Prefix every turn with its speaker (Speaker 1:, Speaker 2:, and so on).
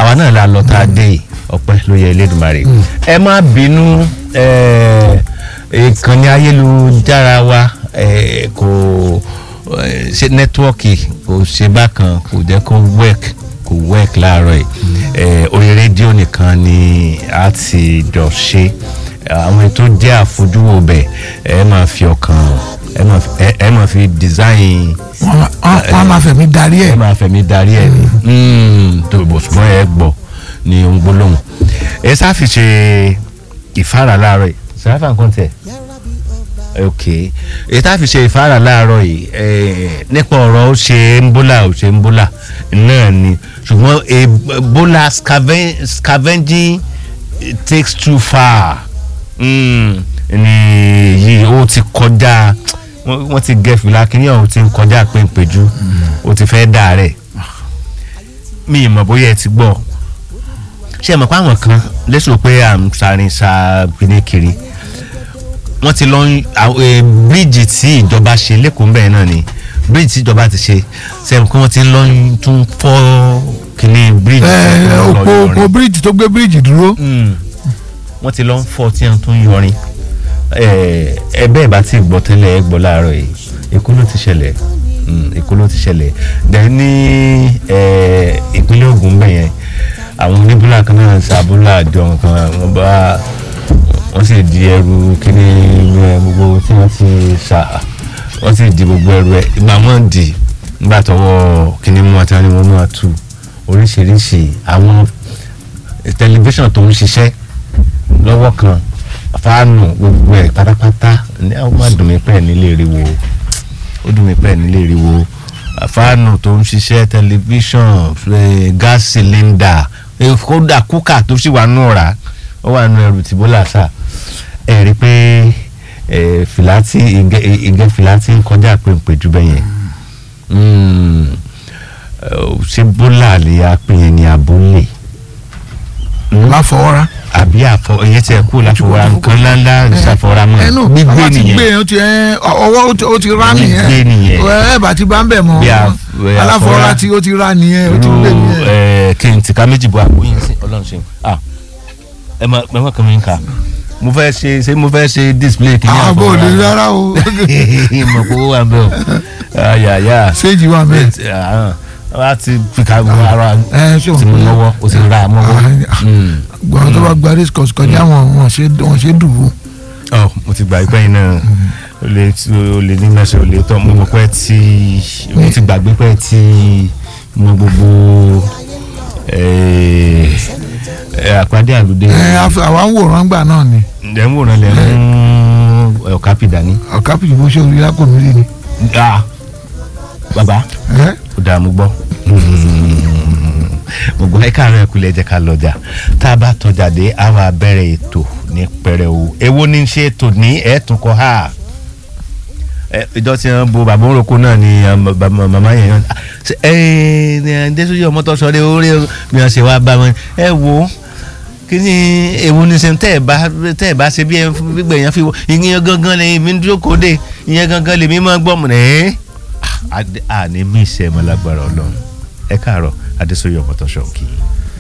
Speaker 1: àwa náà la lọ tá a dé yìí ọpẹ́ ló yẹ Elédùmarè ẹ má bínú ẹ, ìkànnì ayélujára wa ẹ, kò ẹ, ṣe nẹ́tíwọ́ọ̀kì kò ṣe bákan kò jẹ́ kó work kò work láàárọ̀ yìí ẹ, orí rédíò nìkan ni a ti jọ ṣe àwọn tó jẹ́ àfojúwò bẹ̀ ẹ máa fi ọkàn ẹ máa fi- ẹ- ẹ máa fi design
Speaker 2: wọ́n máa- wọ́n wọ́n máa fẹ̀mí darí
Speaker 1: ẹ
Speaker 2: ẹ̀
Speaker 1: máa fẹ̀mí darí ẹ̀ ní tó bọ̀ ṣùgbọ́n ẹ gbọ́ ní ohun gbólóhùn ẹ sáfi ṣe ìfára láàárọ̀ yìí sàráfà nǹkan tẹ̀ ok ẹ tá fi ṣe ìfára láàárọ̀ yìí ẹ, nípa ọ̀rọ̀ ó ṣe ń bólà ó ṣe ń bólà náà ni ṣùgbọ́n ebola scaven- scavenging takes too far mm, ni yìí ó ti kọjá wọ́n wọ́n ti gẹ fìlà kínní ọ̀hún ti ń kọjá péńpéjú ó ti fẹ́ dà rẹ̀ mi ì mọ̀ bóyá ẹ ti gbọ́ ṣé ẹ mọ̀ pé àwọn kan lẹ́sọ̀ pé à ń sarin sa kíní kiri wọ́n ti lọ ń àwọn, eh, bíríìjì tí ìjọba ṣe lẹ́kọ̀ọ́ bẹ́ẹ̀ náà ni bíríìjì tí ìjọba ti ṣe sẹ́yìn pé wọ́n ti lọ ń tún fọ́ kíní bíríìjì tí
Speaker 2: ẹ̀
Speaker 1: wọ́n lọ
Speaker 2: òpó
Speaker 1: yọrin
Speaker 2: òpó bíríìjì tó gbé bíríìjì dúró
Speaker 1: mm. wọ́n ti lọ ń fọ́ tí wọ́n tún ń yọrin ẹ ẹ bẹ́ẹ̀ bá ti gbọ́ tẹ́lẹ̀ ẹ gbọ́ láàárọ̀ yìí èkó ló ti ṣẹlẹ̀ Mm, èkó ló ti ṣẹlẹ̀ dẹ̀ ní ẹ, ìpínlẹ̀ Ògùn bẹ̀ yẹn àwọn oníbúlà kan náà ṣàbúlà àjọ kan wọ́n bá wọ́n sì di ẹrù kíní ẹ, gbogbo tí wọ́n ti ṣà wọ́n sì di gbogbo ẹrù ẹ ìgbà wọ́n di nígbà tọwọ́ kíní mú àti wọn ni wọ́n máa tú oríṣiríṣi àwọn tẹlifíṣàn tó ń ṣiṣẹ́ lọ́wọ́ kan fáànù gbogbo ẹ̀ pátápátá ní àwọn máa dùn mí pẹ́ nílé ìrìwò ó dùn mí pẹ́ nílé ìrìwò fáànù tó ń ṣiṣẹ́ tẹlifíṣàn eh, gas cylinder eh, kódà kúkà tó sì wà nù ọ̀rá ó wà nù ẹrù tìbólà sà ẹ̀ rí i pé eh, fìlàtì ìgẹ́ ìgẹ́ fìlàtì ń kọjá péńpéjú bẹ́yẹn Mm, eh, ṣé bólà lè yá pé yẹn ní abúlé
Speaker 2: láfọwọ́rá.
Speaker 1: àbí àfọ ìyẹn tí ẹ kú láfọwọ́ra nǹkan ńláńlá ìṣàfọwọ́ramọ́
Speaker 2: ẹnu
Speaker 1: gbígbé
Speaker 2: bàbá ti gbé
Speaker 1: nìyẹn
Speaker 2: yẹn ó ti ẹ ọwọ́ ó ti- ó ti rá nìyẹn
Speaker 1: Gbígbé nìyẹn.
Speaker 2: ẹ bá ti bá ń bẹ̀ mọ́
Speaker 1: Bí a- bí a
Speaker 2: aláfọwọ́rá
Speaker 1: fọwọ́rá.
Speaker 2: tí ó ti rá nìyẹn ó ti
Speaker 1: irú
Speaker 2: gbé nìyẹn.
Speaker 1: ẹ kí n tìka méjì bọ àpò yín sí ọlọ́run ṣe ah ẹ má ẹ má kàn mí kà mo fẹ́ ṣe ṣé mo fẹ́ ṣe display kí n yà
Speaker 2: àbò lè rárá o
Speaker 1: ìmọ̀ kó wà bẹ́ẹ̀ o ayàyà
Speaker 2: séèjì wà mẹ́ẹ̀.
Speaker 1: wá ti fi ká ara
Speaker 2: ẹ ṣé
Speaker 1: ti mú
Speaker 2: wọn
Speaker 1: lọ́wọ́ o ti ra mọ́wọ́ Mm.
Speaker 2: gbọ́n tó bá gba race course kọjá wọn wọn ṣe wọn ṣe dùn ún.
Speaker 1: ọ mo ti gbà pé iná o lè o lè ní mẹsàn-án o lè tọ́ mo mọ̀ pé tí mo ti gbàgbé pé tí mo gbogbo eh, eh, àpàdé àlùdé
Speaker 2: ẹ àfi- àwa ń wòran gbà náà ni
Speaker 1: ẹ̀ ń wòran lẹ̀ ń ọ̀ká pìdá ní.
Speaker 2: ọ̀ká pìjì bó ṣe orí lápò mi rí ni.
Speaker 1: Ah, bàbá
Speaker 2: ẹ
Speaker 1: ó dáa mo gbọ́ mo gbọ́ ẹ káàárọ̀ ẹ̀kú lẹ́jẹ̀ ká lọ́jà tá a bá tọjà dé a wá bẹ̀rẹ̀ ètò ní pẹrẹwu èwo ní í ṣe ètò ní ẹ̀ẹ́tún kọ́ ha ẹ ìjọ tí wọn bo bàbá òroko náà ni um, bàbá- màmá yẹn yàn ẹ ẹ ndésùyí ọmọ tó sọ de orí mi wọn ṣe wá bá wọn ẹ wo kí ni èwo ní sẹ tẹ ẹ bá tẹ ẹ bá ṣe bí ẹ gbígbẹ yẹn fi wọ ìyẹn gangan lè mi dúró kóde ìyẹn gangan lè mi máa gbọ́ mọ̀ ẹ́ àní mí ìṣẹ́ mọ́ lágbára ọlọ́run ẹ káàárọ̀ adésòye ọmọ tó ṣọ̀kì.